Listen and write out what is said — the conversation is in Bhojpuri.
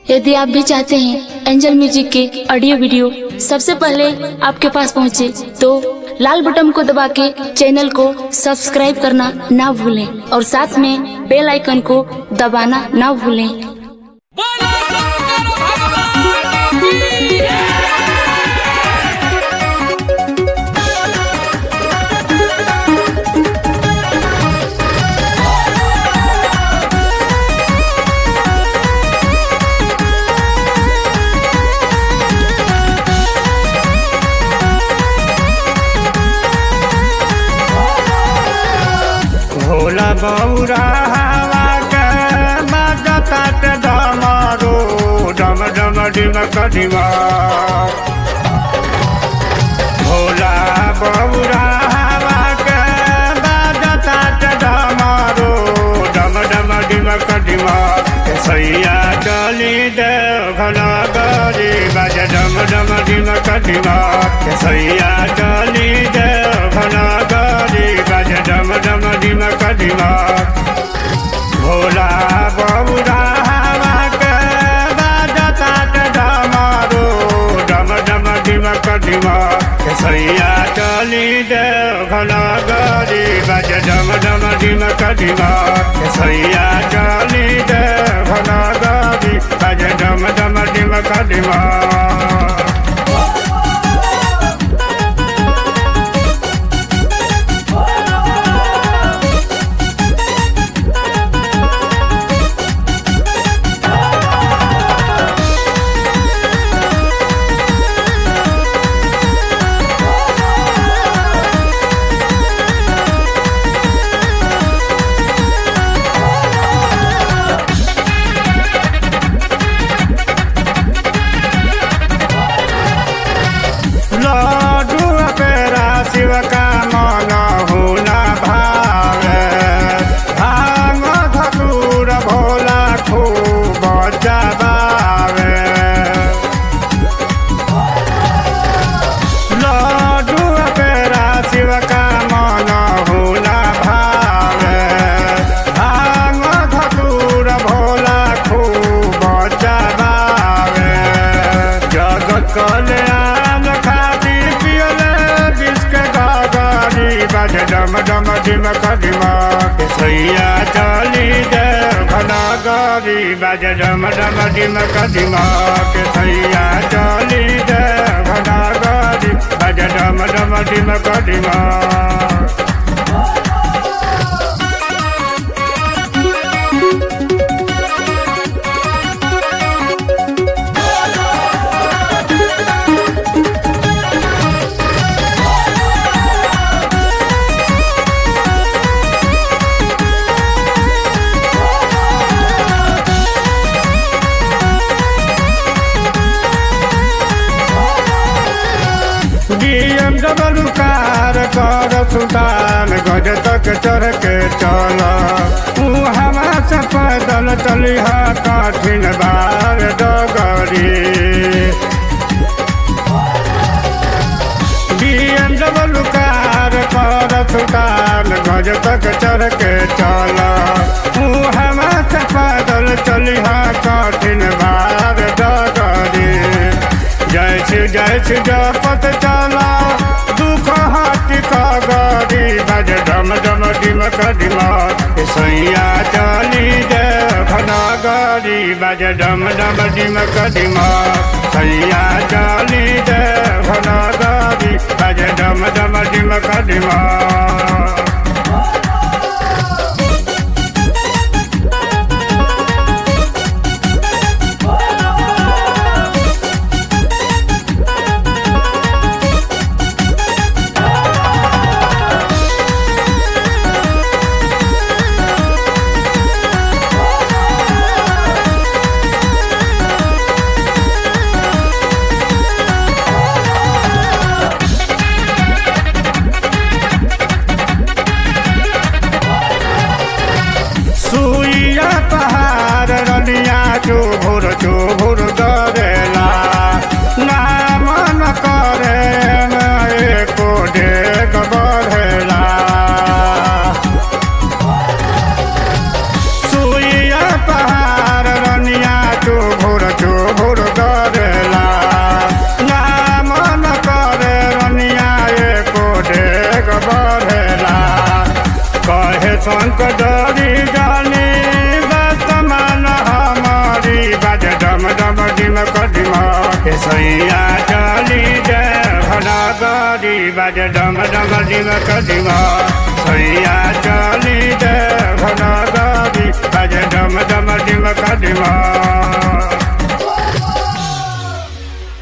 यदि आप भी चाहते हैं एंजल म्यूजिक के ऑडियो वीडियो सबसे पहले आपके पास पहुंचे, तो लाल बटन को दबा के चैनल को सब्सक्राइब करना ना भूलें और साथ में बेल आइकन को दबाना ना भूलें बोलो शंकर भगवान की भोला बौरा हवा के बजतात डमरू डम डम डिम कडिमा भोला बौरा हवा के बजतात डमरू डम डम डिम कडिमा सैया चली दे घना गरी बज डम डम डिम कडिमा सैया चली दे घना गरी बज डम डम डिम कडिमा भोला बबुरा हवा के बाजतात डमरू डम डम डिम कडिमा सैया चली दे घना गरी बज डम डम डिम कडिमा सैया चली दे घना गरी बज डम डम डिम कडिमा लड्डू पेरा शिव का मन हुना भावे भांग धतूर भोला खूब जबावे लड्डू पेरा शिव का मन हुना भावे भांग धतूर भोला खूब जबावे जगत कल्याण खातिर पियले बिस्क गागारी बज डम डम डिम कडिमा के सैया चली दे घना गारी बज डम डम डिम कडिमा के सैया चली दे घना गारी बज डम डम डिम कडिमा डीएम डबल कार कर सुल्तान गज तक चढ़ के चल तू हवा से पैदल चली हा कठिन बार डगरी डीएम डबल कार कर सुल्तान गज तक चढ़ के चल तू हवा से पैदल चली हा कठिन बार डगरी जय श्री जय श्री जपत चला दुख हाथी का गाड़ी बज डम डम डिम कडिमा सैया चली जय घना गाड़ी बज डम डम डिम कडिमा सैया चली जय घना गाड़ी बज डम डम डिम कडिमा बढ़ेला कहे शंकरी जानी वर्तमान हमारी बाज डम डम डिम कदिम हे सैया चली जय भनगरी बाज डम डम डिम कदिम सैया चली जय भनगरी बाज डम डम डिम कदिम